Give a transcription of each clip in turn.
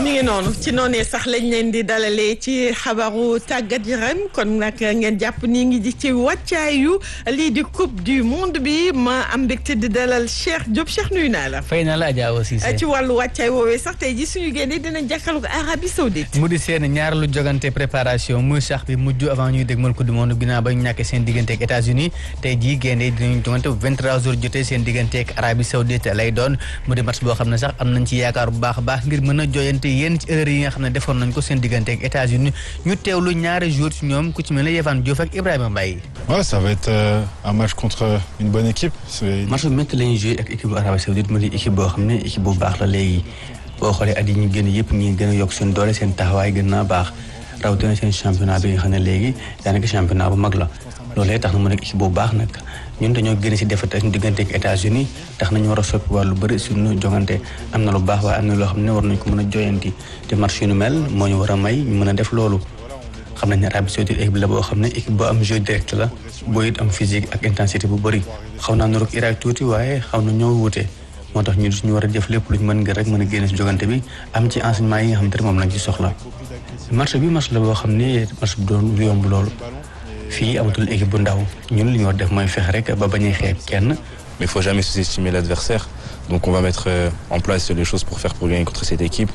mi ngi noonu ci noonee sax lañ leen di dalalee ci xabaru tàggat yaram kon nag ngeen jàpp ni ngi di ci wàccaayu lii di coupe du monde bi ma am mbégte di dalal Cheikh Diop Cheikh nuyu naa la. fay na la Adja aussi. ci wàllu wàccaay woowee sax tey ji suñu génnee dinañ jàkkaarloo ko Arabie Saoudite. mu di seen ñaareelu jogante préparation muy sax bi mujj avant ñuy dégmal coupe du monde ginnaaw ba ñu ñàkkee seen diggante ak États-Unis tey jii génnee dinañ jogante bu 23 jours jotee seen diggante ak Arabie Saoudite lay doon mu di match boo xam ne sax am nañ ci yaakaar bu baax a baax ngir mën a jooyante yéen ci erreur yi nga xam ne defoon nañ ko seen diggante ak États-Unis ñu teewlu ñaari jours ci ñoom ku ci mel ne Yehvan Diouf ak Ibrahima Mbaye. Ouais, ça va être euh, un match contre une bonne équipe. C'est- match bu métti la ñuy joué ak équipe bu Arabie Saoudite mu di équipe boo xam ne équipe bu baax la léegi boo xoolee at yi ñu génn yëpp ñi gën a yokk seen doole seen taxawaay gën naa baax rawatina seen championnat bi nga xam ne léegi daanaka championnat bu mag la loolee tax na mu nekk équipe bu baax nag ñun dañoo génn si défaite ak ñu diggante ak États-Unis tax nañu war a soppi wàllu bëri suñu jongante am na lu baax waaye am na loo xam ne war nañ ko mën a joyanti te match yu nu mel moo ñu war a may ñu mën a def loolu xam nañ ne Arabie Saoudite équipe la boo xam ne équipe boo am jeu direct la boo it am physique ak intensité bu bëri xaw naa nuroog Irak tuuti waaye xaw na ñoo wute moo tax ñu ñu war a def lépp lu ñu mën ngir rek mën a génne si jogante bi am ci enseignement yi nga xam te ne moom lañ ci soxla match bi match la boo xam ne match bu doon yomb loolu fii amatul équipe bu ndaw ñun li ñu war def mooy fexe rek ba bañ a xeeb kenn Mais il faut jamais sous-estimer l'adversaire. Donc on va mettre euh, en place les choses pour faire pour gagner contre cette équipe.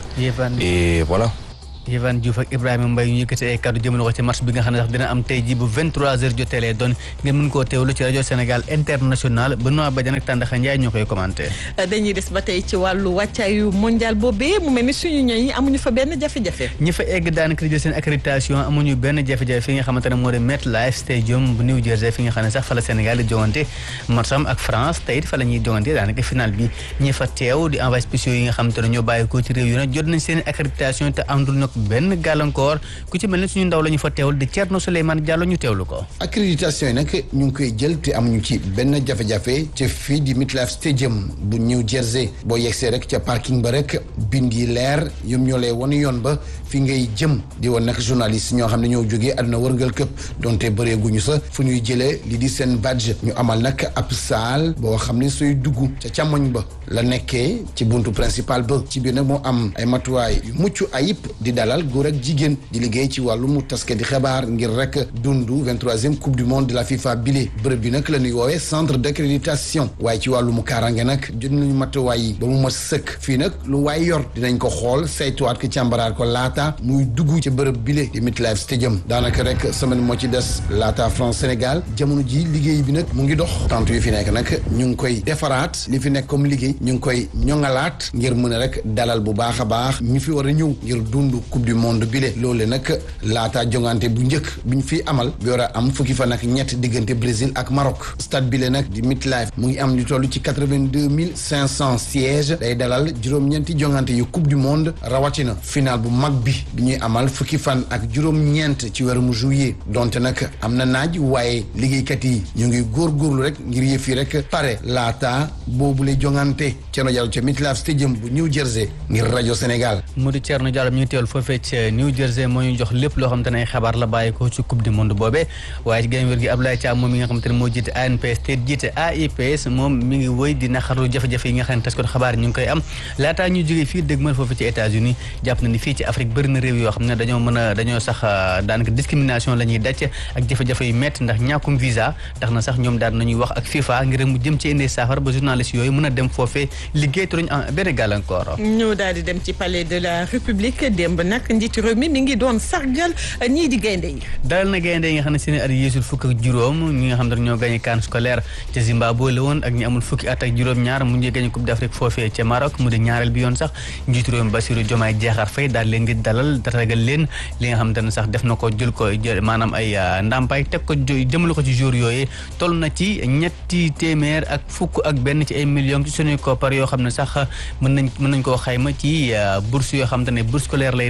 Et voilà. Yehvan Diouf ak Ibrahima Mbaye ñu yëkkati ay kàddu jëmale ko ci match bi nga xam ne sax dina am tey ji bu 23h jotee lay doon ngeen mën koo teewlu ci rajo Sénégal international Benoît Badiane ak Tandakha Ndiaye ñoo koy commenté. dañuy des ba tey ci wàllu wàccaayu mondial boobee mu mel ni suñu ñoñ yi amuñu fa benn jafe-jafe. ñi fa egg daanaka di jël seen accréditation amuñu benn jafe-jafe fi nga xamante ne moo di MetLife Stadium bu New Jersey fi nga xam ne sax fa la Sénégal di jongante matcham ak France tey it fa la ñuy jongante daanaka final bi ñi fa teew di envoyé spéciaux yi nga xamante ne ñoo bàyyi ko ci réew yu nag jot nañ seen accréditation te àndul nag benn gàllankoor ku ci mel ne suñu ndaw la ñu fa teewul di Thierno Souleymane Diallo ñu teewlu ko. accréditation yi nag ñu ngi koy jël te amuñu ci benn jafe-jafe ca fii di MetLife Stadium bu New Jersey boo yegsee rek ca parking ba rek bind yi leer ñoom ñoo lay wan yoon ba fi ngay jëm di woon nag journaliste ñoo xam ne ñoo jógee àdduna wërngal këpp donte bëreeguñu sa fu ñuy jëlee li di seen badge ñu amal nag ab saal boo xam ne sooy dugg ca càmmoñ ba la nekkee ci buntu principal ba ci biir nag moo am ay matuwaay yu mucc ayib di dalal góor ak jigéen di liggéey ci wàllum taskati xibaar ngir rek dundu 23e coupe du monde de la FIFA bile bërëb bi nag la ñuy woowee centre d'accréditation waaye ci wàllum kaaraange nag jot nañu matuwaay yi ba mu mat sëkk fii nag lu waay yor dinañ ko xool saytuwaat ko càmbaraat ko laata muy dugg ci bërëb bile di MetLife Stadium daanaka rek semaine moo ci des laata France Sénégal jamono ji liggéey bi nag mu ngi dox tant yu fi nekk nag ñu ngi koy defaraat li fi nekk comme liggéey ñu ngi koy ñoŋalaat ngir mën a rek dalal bu baax a baax ñi fi war a ñëw ngir dund coupe du monde bile loole nag laata jongante bu njëkk bi ñu fi amal bi war a am fukki fan ak ñett diggante Brésil ak Maroc stade bile nag di MetLife mu ngi am lu toll ci quatre-vingt-deux mille cinq cent sièges day dalal juróom-ñeenti jongante yu coupe du monde rawatina final bu mag bi bi ñuy amal fukki fan ak juróom-ñeent ci weeru juillet donte nag am na naaj waaye liggéeykat yi ñu ngi góorgóorlu rek ngir yëf yi rek pare laata boobule jongante Thierno Diallo ca MetLife Stadium bu New Jersey ngir rajo Sénégal. mu di Thierno Diallo ñu teewul foofee ca New Jersey moo ñu jox lépp loo xamante ne ay xabaar la bàyyi ko ci coupe du monde boobee waaye ci gën wér gi Abdoulaye Thiam moom mi nga xamante ne moo jiite ANPS te jiite AIPS moom mi ngi woy di naqarlu jafe-jafe yi nga xam ne tas ko xabaar ñu ngi koy am laataa ñu jógee fii dëgg mën foofu ci États-Unis jàpp na ni fii ci Afrique bëri na réew yoo xam ne dañoo mën a dañoo sax daanaka discrimination la ñuy daj ak jafe-jafe yu métti ndax ñàkkum visa tax na sax ñoom daan nañuy wax ak FIFA ngir mu jëm ci indi saafara ba journaliste yooyu mën a dem foofee liggéey te duñ am benn gàllankoor ñu daal di dem ci palais de la République démb nag njiitu réew mi mi ngi doon sargal ñii di gaynde yi dalal na gaynde yi nga xam ne seen at yéesul fukk ak juróom ñi nga xam ne ñoo gagné CAN scolaire ca Zimbabwe la woon ak ñi amul fukki at ak juróom ñaar mu ngi gagné Coupe d'Afrique foofee ca Maroc mu di ñaareel bi yoon sax njiitu réew mi Bassirou Diomaye Diakhar Faye daal leen di dalal daragal leen li nga xamante ne sax def na ko jël ko maanaam ay ndàmpaay teg ko jëmale ko ci jour yooyu toll na ci ñetti téeméer ak fukk ak benn ci ay millions ci suñuy koppar yoo xam ne sax mën nañ mën nañ koo xayma ci bourse yoo xamante ne bourse scolaire lay nekk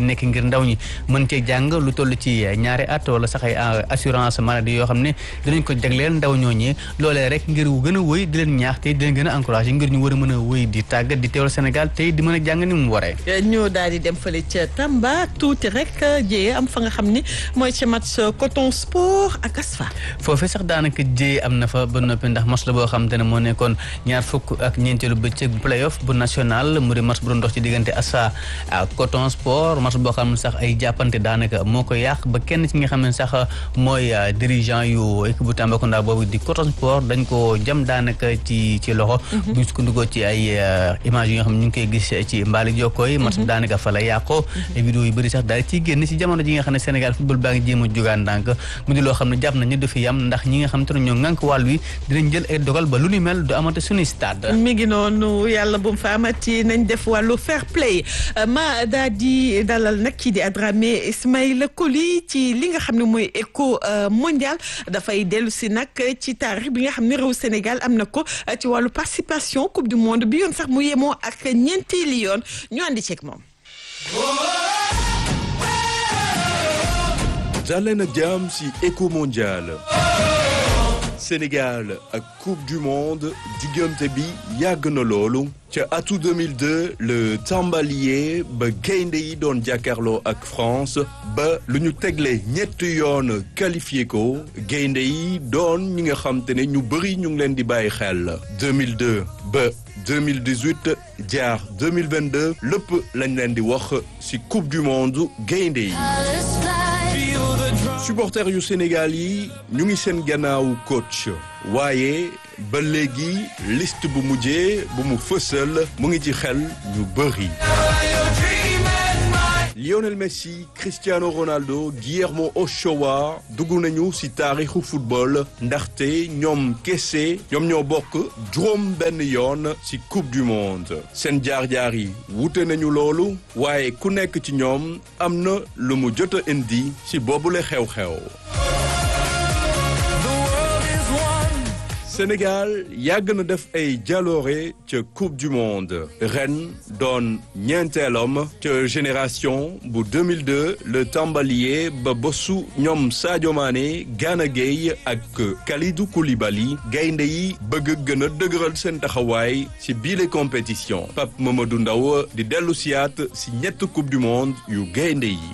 nekk ngir ndaw ñi mën cee jàng lu toll ci ñaari at wala sax ay assurance maladie yoo xam ne dinañ ko jagleel ndaw ñooñee loolee rek ngir gën a wëy di leen ñaax te di leen gën a encouragé ngir ñu war a mën a wëy di tàggat di teewal Sénégal tey di mën a jàng ni mu waree. ñu daal di dem fële ca Tamba tuuti rek jéeye am fa nga xam ni mooy ca match coton sport ak ASFA. foofee sax daanaka jéeye am na fa ba noppi ndax match la boo xam te ne moo nekkoon ñaar fukk ak ñeenteelu bëccëg playoff bu national mu di match bu doon dox ci diggante ASFA ak coton sport match boo xam ne sax ay jàppante daanaka moo ko yàq ba kenn ci nga xam ne sax mooy dirigeant yu équipe bu Tambacounda boobu di coton sport dañ ko jam daanaka ci ci loxo. bu ñu sukkandikoo ci ay images yi nga xam ne ñu ngi koy gis ci mbaali jokkoo yi match daanaka fa la yàqoo vidéo yu bëri sax daal ciy génn ci jamono ji nga xam ne Sénégal football baa ngi jéem a jógaan ndànk mu di loo xam ne jàpp nañu du fi yam ndax ñi nga xam te ne ñoo ŋànk wàll wi dinañ jël ay dogal ba lu ni mel du amate suñuy stade mi ngi noonu yàlla bu mu fa amati nañ def wàllu fair play ma daal di dalal nag kii di Adramé Ismaïla Coly ci li nga xam ne mooy éco mondial dafay dellu si nag ci taarix bi nga xam ne réew Sénégal am na ko ci wàllu participation coupe du monde bi yoon sax mu yemoo ak ñeenteeli yoon ñu àndi ceeg moom. daleen ak jàmm ci éco mondial Sénégal ak coupe du monde diggante bi yàgg na loolu ca atu 2002 le tàmbalier ba gaynde yi doon jàkkaarloo ak France ba lu ñu tegle ñetti yoon qualifié ko gaynde yi doon ñi nga xam te ne ñu bëri ñu ngi leen di bàyyi xel 2002 ba 2018 jaar 2022 lépp lañ leen di wax ci coupe du monde gaynde yi supporters yu Sénégal yi ñu ngi seen gannaaw coach waaye ba léegi liste bu mujjee bu mu fësal mu ngi ci xel ñu bëri Lionel Messi Cristiano Ronaldo Guillermo Ochoa dugg nañu ci taarixu football ndaxte ñoom kese ñoom ñoo bokk juróom benn yoon ci coupe du monde seen jaar-jaar yi wute nañu loolu waaye ku nekk ci ñoom am na lu mu jot a indi ci boobule xew-xew. Sénégal yàgg na def ay jaloore ca coupe du monde ren doon ñeenteelam ca génération bu 2002 le tàmbalier ba bosu ñoom Sadio Mané Gana Gueye ak Kalidou Koulibaly gaynde yi bëgg gën a dëgëral seen taxawaay ci biile compétition Pape Mamadou Ndaw di dellu siyaat ci ñett coupe du monde yu gaynde yi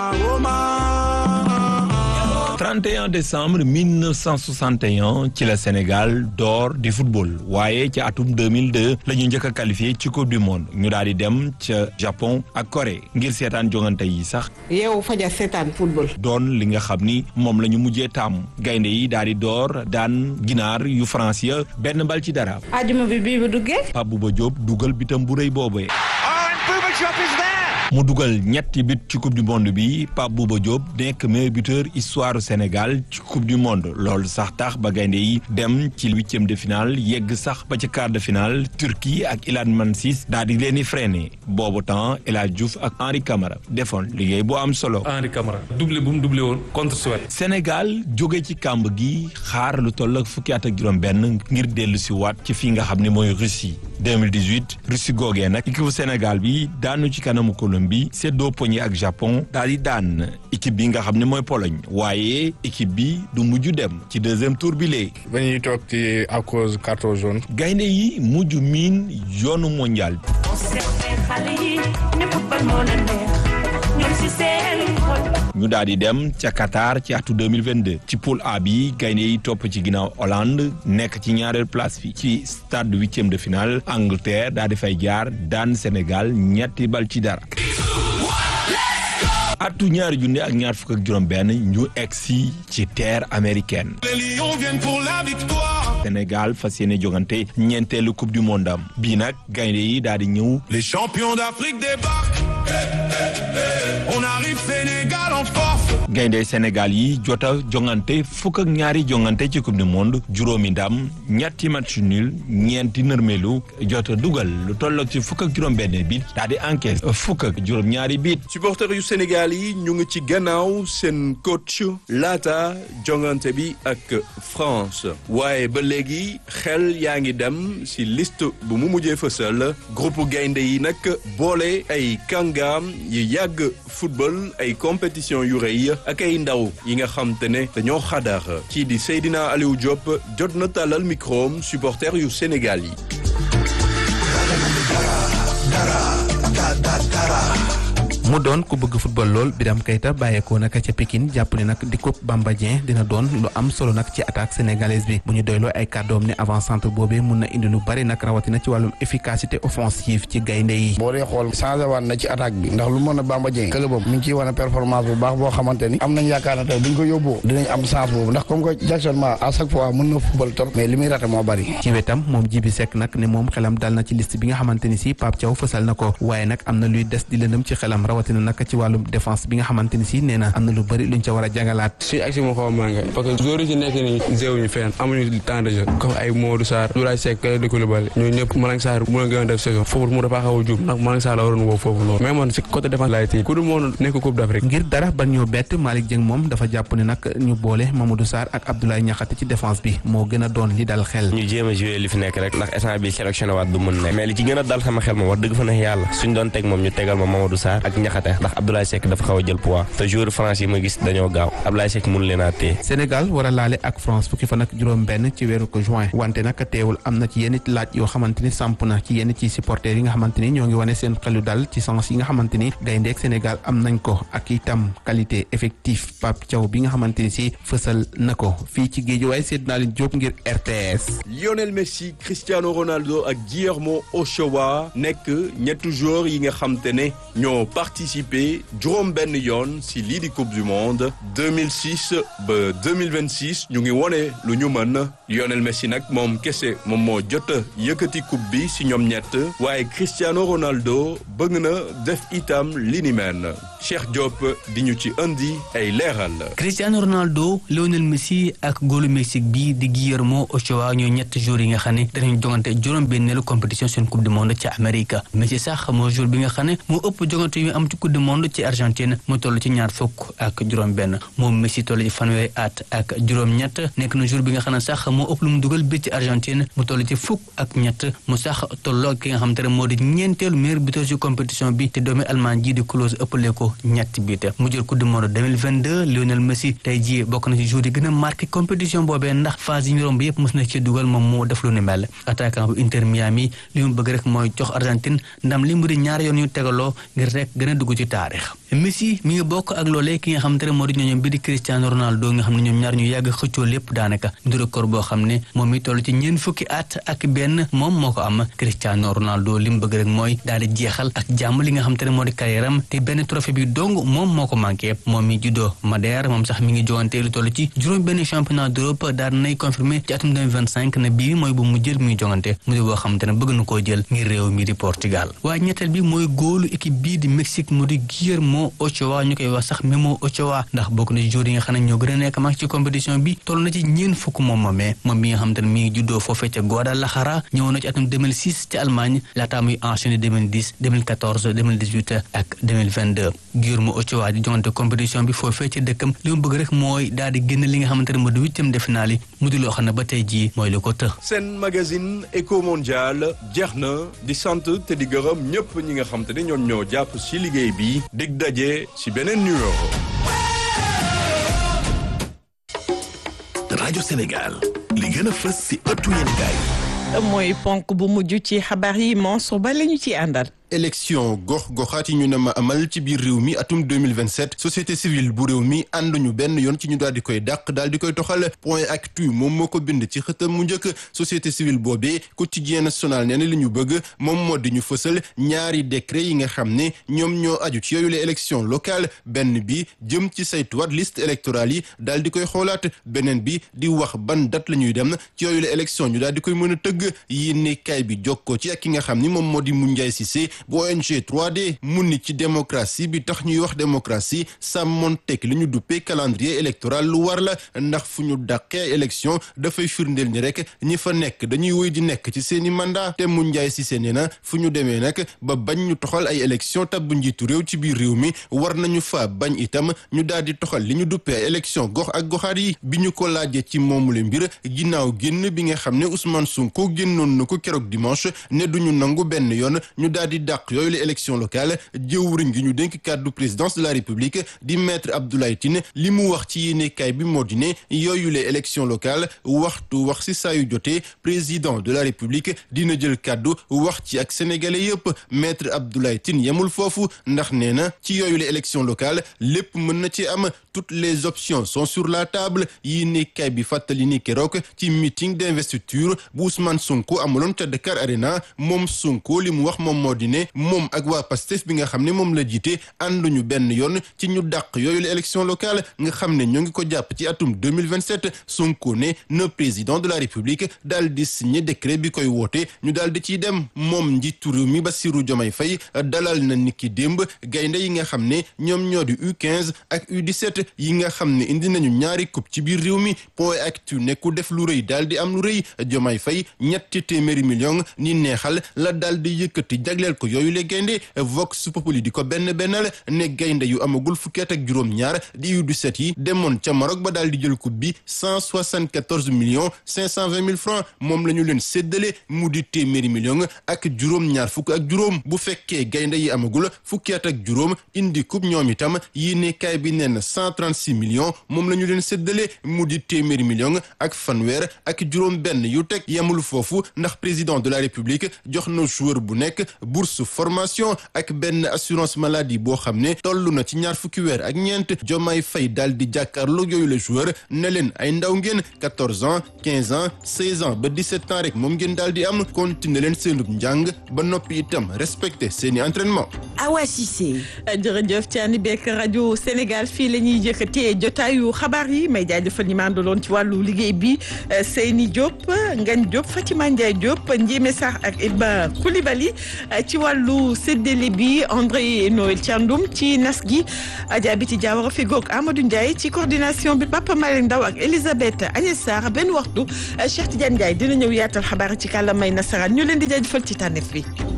31 décembre 1961 ci la Sénégal door di football waaye ci atum 2002 la ñu njëkk a qualifié ci coupe du monde ñu daal di dem ca Japon ak Corée ngir seetaan jongante yi sax. yow faja seetaan football. doon li nga xam ni moom la ñu mujjee tàmm gaynde yi daal di door daan ginaar yu France ya benn bal ci dara. ajuma bi bii bu duggee. Pape Bouba Diop dugal bitam bu rëy boobee. mu dugal ñetti but ci coupe du monde bi Pape Bouba Diop nekk meilleur buteur histoire Sénégal ci coupe du monde loolu sax tax ba gaynde yi dem ci huitième de finale yegg sax ba ci quart de finale Turquie ak Ilhan Mansis daal di leen di freiné boobu temps El Hadj Diouf ak Henri Camara defoon liggéey bu am solo. Henri Camara doublé bu mu doublé woon contre Suède. Sénégal jóge ci kàmb gi xaar lu toll ak fukki at ak juróom-benn ngir dellu si waat ci fii nga xam ne mooy Russie 2018 Russie googee nag équipe Sénégal bi daanu ci kanamu Colombie seddoo poñi ak Japon daal di daan équipe bi nga xam ne mooy Pologne waaye équipe bi du mujj dem ci deuxième tour bi léegi. ba ñuy toog ci à cause carton jaune. gaynde yi mujj miin yoonu mondial bi. ñu daal di dem ca Qatar ci atu 2022 ci poule A bi gaynde yi topp ci ginnaaw Hollande nekk ci ñaareel place bi ci stade huitième de finale Angleterre daal di fay jaar daan Sénégal ñetti bal ci dara. atu ñaari junne ak ñaar fukk ak juróom benn ñu egsi ci terre américaine Sénégal fas yéene jogante ñeenteelu coupe du monde am bii nag gaynde yi daal di ñëw les champions d'Afrique débarquent on arrive Sénégal en force gaynde Sénégal yi jota jongante fukk ak ñaari jongante ci coupe du monde juróomi ndam ñetti match nul ñeenti nërmelu jota dugal lu tolloog ci fukk ak juróom-benn bit daal di encaisse fukk ak juróom-ñaari bit. supporters yu Sénégal yi ñu ngi ci gannaaw seen coach laata jongante bi ak France waaye ba léegi xel yaa ngi dem si liste bu mu mujjee fësal groupe gaynde yi nag boole ay kàngaam yi yàgg football ay compétition yu rëy ak ay ndaw yi nga xam te ne dañoo xadar kii di Seydina Aliou Diop jot na tàllal microom supporters yu Sénégal yi. mu doon ku bëgg football lool Biram Keita bàyyeekoo nag ca Pikine jàpp ne nag di coupe Bamba Dieng dina doon lu am solo nag ci attaque sénégalaise bi bu ñu doyloo ay kàddoom ne avant centre boobee mun na indi lu bari nag rawatina ci wàllum efficacité offensive ci gaynde yi. boo dee xool changé waat na ci attaque bi ndax lu mën a Bamba Dieng clubam mi ngi ciy wane performance bu baax boo xamante ni am nañ yaakaar ne tey buñ ko yóbboo dinañ am chance boobu ndax comme que Jackson Ma à chaque fois mën na football trop mais li muy raté moo bari. ci wetam moom Jibi Seck nag ne moom xelam dal na ci liste bi nga xamante ni si Pape Thiaw fësal na ko waaye nag am na luy des di lëndëm ci xelam rawatina nag ci wàllum défense bi nga xamante ni si nee na am na lu bëri luñ ca war a jàngalaat suñu action moo xaw a manqué parce que joueurs yi ci nekk nii zéewuñu fenn amuñu temps de jeu comme ay Modou Sarr Doulaye Seck Kalidou Koulibaly ñooñu ñëpp Malang Sarr mu la gën a def saison foofu mu dafa xaw a juum ndax Malang Sarr la waroon woo foofu noonu mais man si côté défense laay tii ku du moon nekk Coupe d'Afrique ngir dara ban ñoo bett Malick Dieng moom dafa jàpp ne nag ñu boole Mamadou Sarr ak Abdoulaye Niakhate ci défense bi moo gën a doon li dal xel ñu jéem a jouer li fi nekk rek ndax instant bi sélectionné waat du mën nekk mais li ci gën a dal sama xel moom wax dëgg fa neex yàlla suñ doon teg moom ñu tegal ma Mamadou Sarr ak Niakhate ndax Abdoulaye Seck dafa xaw a jël poids te joueur France yi ma gis dañoo gaaw Abdoulaye Seck mënu leen a téye Sénégal war a laale ak France fukki fan ak juróom benn ci weeru ko juin wante nag teewul am na ci yenn laaj yoo xamante ni samp na ci yenn ci supporters yi nga xamante ni ñoo ngi wane seen xelu dal ci sens yi nga xamante ni gayndeek Sénégal am nañ ko ak itam qualité effectif Pape Thiaw bi nga xamante ni si fësal na ko fii ci géej waaye seet naa leen Diop ngir RTS. Lionel Messi Cristiano Ronaldo ak Guillermo Ochoa nekk ñetti joueurs yi nga xam te ne ñoo participé juróom benn yoon si lii di coupe du monde 2006 ba 2026 ñu ngi wone lu ñu mën Lionel Messi nag moom kese moom moo jot a yëkkati coupe bi si ñoom ñett waaye Cristiano Ronaldo bëgg na def itam li ni mel Cheikh Diop di ñu ci indi ay leeral. Cristiano Ronaldo Lionel Messi ak góolu Mexique bi di Guillermo Ochoa ñoo ñett jours yi nga xam ne danañ jongante juróom benneelu compétition seen coupe du monde ci Amérique Messi sax moo jour bi nga xam ne moo ëpp jongante yu am ci coupe du monde ci Argentine mu toll ci ñaar fukk ak juróom benn moom Messi toll ci fanweeri at ak juróom ñett nekk na jour bi nga xam ne sax moo ëpp lu mu dugal bi ci Argentine mu toll ci fukk ak ñett mu sax tolloo ki nga xam te ne moo di ñeenteelu meilleur buteur ci compétition bi te doomi Allemagne ji di Klose ëppale ko ñetti biit mu jël coupe du monde 2022 Lionel Messi tey jii bokk na ci jour yi gën a marqué compétition boobee ndax phase yi ñu romb yëpp mos na ci dugal moom moo def lu ni mel attaquant bu Inter Miami li mu bëgg rek mooy jox Argentine ndam li mu di ñaari yoon yu tegaloo ngir rek gën a dugg ci taarix Messi mi ngi bokk ak loolee ki nga xam te ne moo di ñooñom bi di Cristiano Ronaldo nga xam ne ñoom ñaar ñu yàgg xëccoo lépp daanaka mu di record boo xam ne moom mi toll ci ñeent fukki at ak benn moom moo ko am Cristiano Ronaldo li mu bëgg rek mooy daal di jeexal ak jàmm li nga xam te ne moo di carrière am te benn trophée bi dong moom moo ko manqué moom mi juddoo Madère moom sax mi ngi jogante lu toll ci juróom benn championnat d'Europe daal nay confirmé ci atum 2025 ne bii mooy bu mu jël muy jogante mu di boo xam te ne bëgg na koo jël ngir réew mi di Portugal waaye ñetteel bi mooy góolu équipe bii di Mexique mu di Guillermo Ochoa ñu koy wax sax Memo Ochoa ndax bokk na ci joueurs yi nga xam ne ñoo gën a nekk mag ci compétition bi toll na ci ñeen fukk moom moomee moom mi nga xam te ne mi ngi juddoo foofee ca Guadalajara ñëwoon na ci atum 2006 ci Allemagne laataa muy enchaîné 2010 2014 2018 ak 2022 Guillermo Ochoa di jongante compétition bi foofee ca dëkkam li mu bëgg rek mooy daal di génn li nga xamante ne moo di huitième de finale yi mu di loo xam ne ba tey jii mooy lu ko të seen magazine Eco Mondial jeex na di sant te di gërëm ñëpp ñi nga xam te ne ñoom ñoo jàpp ci liggéey bi dig daje ci beneen numéro. rajo Sénégal li gën a fës ci ëttu yéenekaay mooy ponk bu mujj ci xabaar yi Mansour Ba la ñu ci àndal. élection gox goxaat yi ñu ne ma amal ci biir réew mi atum 2027 société civile bu réew mi ànduñu benn yoon ci ñu daal di koy dàq daal di koy toxal point actu moom moo ko bind ci xëtam mu njëkk société civile boobee quotidien national nee na li ñu bëgg moom moo di ñu fësal ñaari décret yi nga xam ne ñoom ñoo aju ci yooyu la élection locale benn bi jëm ci saytuwaat liste électorale yi daal di koy xoolaat beneen bi di wax ban date la ñuy dem ci yooyu la élection ñu daal di koy mën a tëgg yi ne kay bi jokkoo ci ak ki nga xam ni moom moo di Moundiaye Cissé bu ONG 3D mu ni ci démocratie bi tax ñuy wax démocratie sàmmoon teg li ñu duppee calendrier électoral lu war la ndax fu ñu dàqee élection dafay firndeel ni rek ñi fa nekk dañuy woy di nekk ci seeni mandat te mu njaay si seen na fu ñu demee nag ba bañ ñu toxal ay élection tabbu njiitu réew ci biir réew mi war nañu fa bañ itam ñu daal di toxal li ñu duppee ay élection gox ak goxaat yi bi ñu ko laajee ci moomule mbir ginnaaw génn bi nga xam ne Ousmane Sonko génnoon na ko keroog dimanche ne duñu nangu benn yoon ñu daal di dàq yooyu la élection locale jëwriñ gi ñu dénk kàddu présidence de la république di maître Abdoulaye Tine li mu wax ci yéenekaay bi moo di ne yooyu la élection locale waxtu wax si saa yu jotee président de la république dina jël kàddu wax ci ak sénégalais yëpp maître Abdoulaye Tine yemul foofu ndax nee na ci yooyu la élection locale lépp mën na ci am toutes les options sont sur la table yéenekaay bi fàttali ni keroog ci meeting d'investiture bu Ousmane Sonko amuloon ca Dakar Arena moom Sonko li mu wax moom moo di ne moom ak waa Pastef bi nga xam ne moom la jiite ànduñu benn yoon ci ñu dàq yooyu la élection locale nga xam ne ñoo ngi ko jàpp ci atum 2027 Sonko ne na président de la République daal di signé décret bi koy woote ñu daal di ciy dem moom njiitu réew mi Bassirou Diomaye Faye dalal na niki démb gaynde yi nga xam ne ñoom ñoo di U15 ak U17 yi nga xam ne indi nañu ñaari coupe ci biir réew mi point actu ne ku def lu rëy daal di am lu rëy Diomaye Faye ñetti téeméeri million ni neexal la daal di yëkkati jagleel ko yooyu le gaynde Vox Populi di ko benn bennal ne gaynde yu amagul fukki at ak juróom-ñaar di U17 yi demoon ca Maroc ba daal di jël coupe bi cent soixante-quatorze millions cinq cent vingt mille francs moom la ñu leen séddale mu di téeméeri million ak juróom-ñaar fukk ak juróom bu fekkee gaynde yi amagul fukki at ak juróom indi coupe ñoom itam yéene kaay bi nee na cent trente-six millions moom la ñu leen séddale mu di téeméeri million ak fanweer ak juróom benn yu teg yemul foofu ndax président de la république jox na joueur bu nekk bourse formation ak benn assurance maladie boo xam ne toll na ci ñaar fukki weer ak ñeent Diomaye Faye daal di jàkkaarloo yooyu le joueur ne leen ay ndaw ngeen quatorze ans quinze ans seize ans ba dix-sept ans rek moom ngeen daal di am continuer leen seenub njàng ba noppi itam respecter seeni entraînement. Awa Cissé. jërëjëf Thiani Beek rajo Sénégal fii la ñuy jëkkatee jotaayu xabaar yi may jaajëfal ñi ma àndaloon ci wàllu liggéey bi Seyni Diop Ngagne Diop Fatima Ndiaye Diop Ndiémé Sarr ak Iba Koulibaly ci wàllu séddale bi André Noël Thiandoum ci nas gi Adja Biti Diawara fi goog Amadou Ndiaye ci coordination bi Papa Malick Ndaw ak Elisabeth Agnès Sarr benn waxtu Cheikh Tidiane Ndiaye dina ñëw yaatal xabaar ci kàllaamay nasaraan ñu leen di jaajëfal ci tànneef bi.